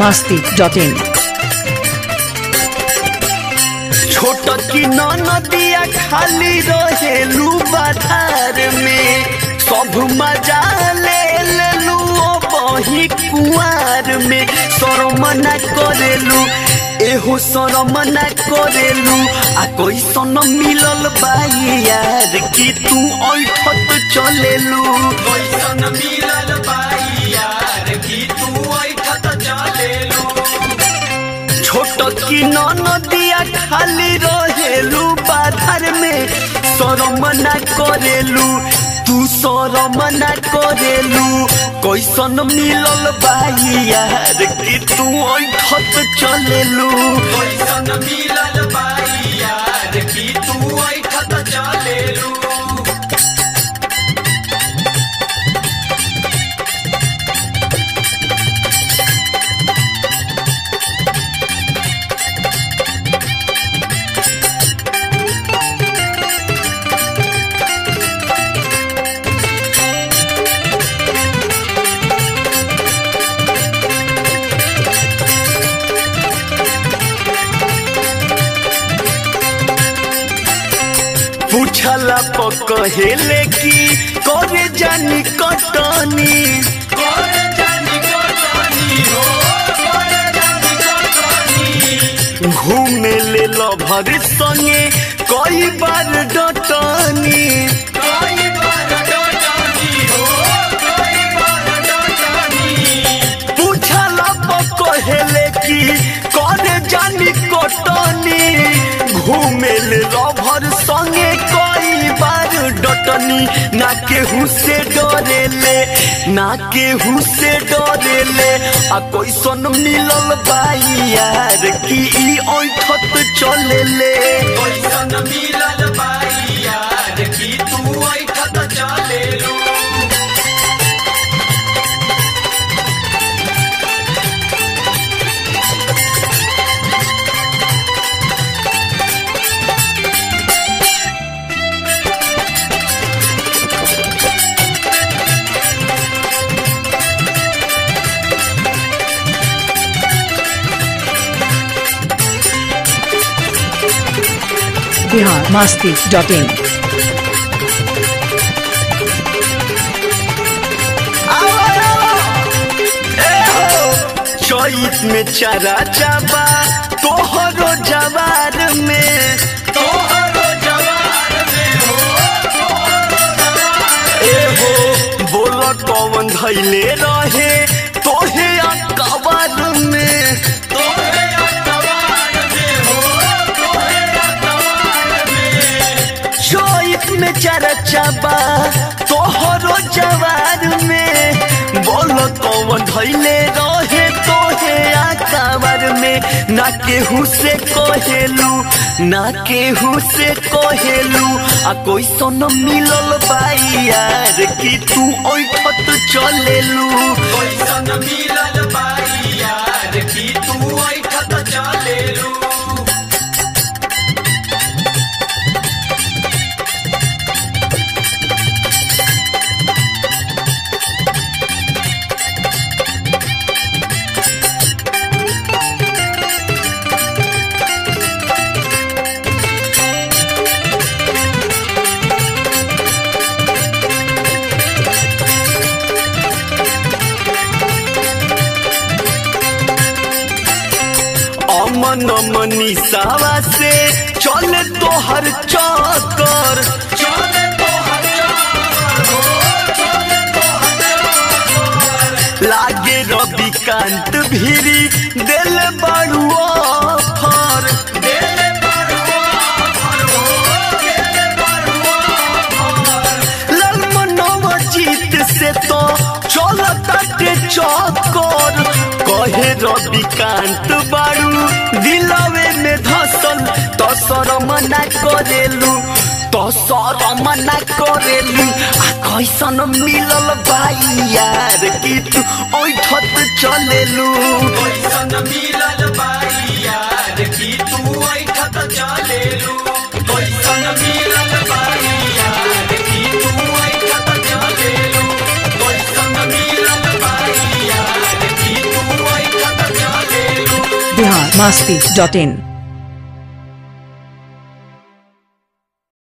masti.in. छोट की नदिया खाली रहेलू बाधार में सब मजा ले लेलू ओ बही कुआर में शरम न करेलू एहो शरम न करेलू आ कैसन मिलल बाई यार कि तू ऐठत चलेलू कैसन मिलल बाई यार कि तू ऐठत चलेलू छोट की नदिया खाली रहेलू बाधर में शरम न करेलू तू शरम न करेलू कैसन मिलल बाई यार कि तू ऐठत चलेलू कैसन मिलल बाई यार कि तू ऐठत चलेलू पूछला पकहेले की करे जानी कटनी करे जानी कटनी हो करे जानी कटनी घूमे ले लभर संगे कई बार डटनी कई बार डटनी हो कई बार डटनी पूछला पकहेले की करे जानी कटनी घूमे ले लभर संगे कई बार डटनी ना केहू से डरेले ना केहू से डरेले आ कैसन मिलल बाई यार कि ई ऐठत चलेले कैसन मिलल बाई यार कि तू ऐठत चलेलू Bihar masti.in. चैत में चरा चाबा तोहरो जवार में तोहरो जवार में हो ए हो बोल कौन धैले रहे तोहे अकबर में तोहे अकबर में हो तोहे अकबर में चैत में चरा चाबा तोहरो जवार में बोल कौन धैले रहे तोहे आकावर में ना केहू से कहेलू ना केहू से कहेलू आ कोई सन मिलल बाई यार कि तू ऐठत चलेलू कैसन मिलल बाई यार कि तू ऐठत चलेलू अमन मनीषावा से चले तोहर चक्कर चले तोहर लागे रविकांत भीरी दिल बड़ू ऑफर दिल बड़ू ललमनव जीत से तो चलताटे चक्कर कहे रविकांत बारू दिलवे में धसल तो शरम ना करेलू तो शरम ना करेलू आ कैसन मिलल बाई यार कि तू ऐठत चलेलू कैसन मिलल बाई यार कि तू ऐठत चलेलू कैसन मिलल बाई यार कि तू ऐठत चलेलू कैसन मिलल बाई यार कि तू ऐठत चलेलू masti.in